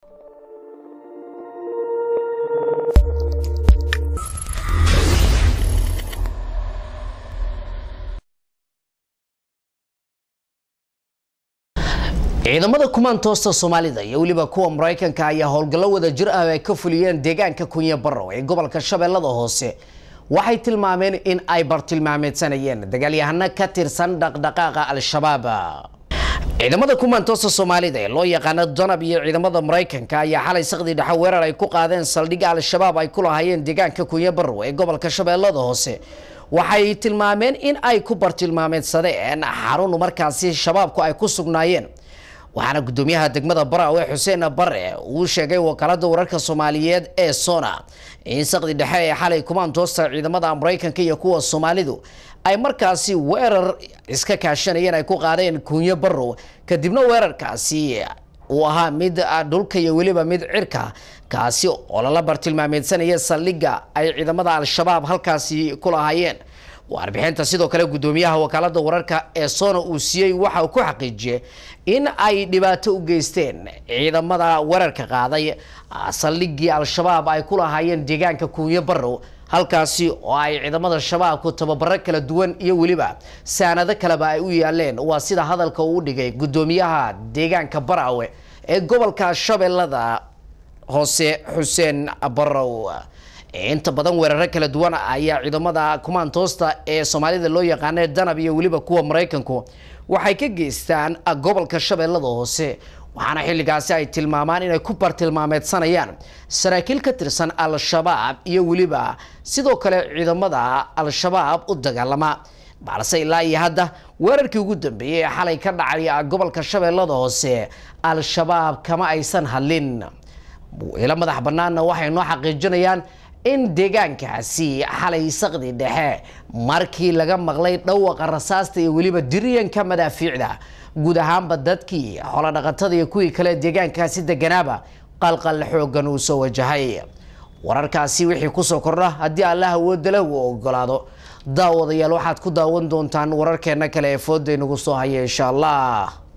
ciidamada kumaantoosta soomaalida iyo weliba kuwa maraykanka ayaa howlgallo wada jir ah ay ka fuliyeen deegaanka kunye barrow ee gobolka shabeellada hoose waxay tilmaameen in ay bartilmaameedsanayeen dagaalyahano ka tirsan dhaqdhaqaaqa al-shabaab ciidamada kumaantoosta soomaalida ee loo yaqaano danab iyo ciidamada maraykanka ayaa xalay saqdii dhexe weerar ay ku qaadeen saldhigga al-shabaab ay ku lahaayeen deegaanka kunye barrow ee gobolka shabeellada hoose waxay tilmaameen in ay ku bartilmaameedsadeen xarun markaasi shabaabku ay ku sugnaayeen waxaana gudoomiyaha degmada baraawe xuseen bare uu sheegay wakaalada wararka soomaaliyeed ee sona in saqdi dhexe ee xalay kumaantoosta ciidamada maraykanka iyo kuwa soomaalidu ay markaasi weerar iska kaashanayeen ay ku qaadeen kunyo barrow kadibna weerarkaasi uu ahaa mid dhulka iyo weliba mid cirka kaasi oo lala bartilmaameedsanaya saldhigga ay ciidamada al-shabaab halkaasi ku lahaayeen warbixinta sidoo kale gudoomiyaha wakaalada wararka ee sona uu siiyey waxa uu ku xaqiijiyey in ay dhibaato u geysteen ciidamada weerarka qaaday saldhiggii al-shabaab ay ku lahaayeen deegaanka kunyo barrow halkaasi oo ay ciidamada shabaabku tababaro kala duwan iyo weliba saanado kaleba ay u yaaleen waa sida hadalka uu dhigay gudoomiyaha deegaanka baraawe ee gobolka shabeellada hoose xuseen barrow inta badan weeraro kala duwan ayaa ciidamada kumaantoosta ee soomaalida loo yaqaana danab iyo weliba kuwa maraykanku waxay ka geystaan gobolka shabeellada hoose waxaana xilligaasi ay tilmaamaan inay ku bartilmaameedsanayaan saraakiil ka tirsan al-shabaab iyo weliba sidoo kale ciidamada al-shabaab u dagaalama balse ilaa iyo hadda weerarkii ugu dambeeyey ee xalay ka dhacay gobolka shabeellada hoose al-shabaab kama aysan hadlin ilo madax banaanna waxay noo xaqiijinayaan in deegaankaasi xalay saqdi dhexe markii laga maqlay dhawaqa rasaasta iyo weliba diriyanka madaafiicda guud ahaanba dadkii xoolodhaqatada iyo kuwii kale deegaankaasi deganaaba qalqal xoogan uu soo wajahay wararkaasi wixii kusoo kordha haddii allah awooda leh uu ogolaado daawadayaal waxaad ku daawan doontaan wararkeena kale ee fooda inagu soo haya insha allah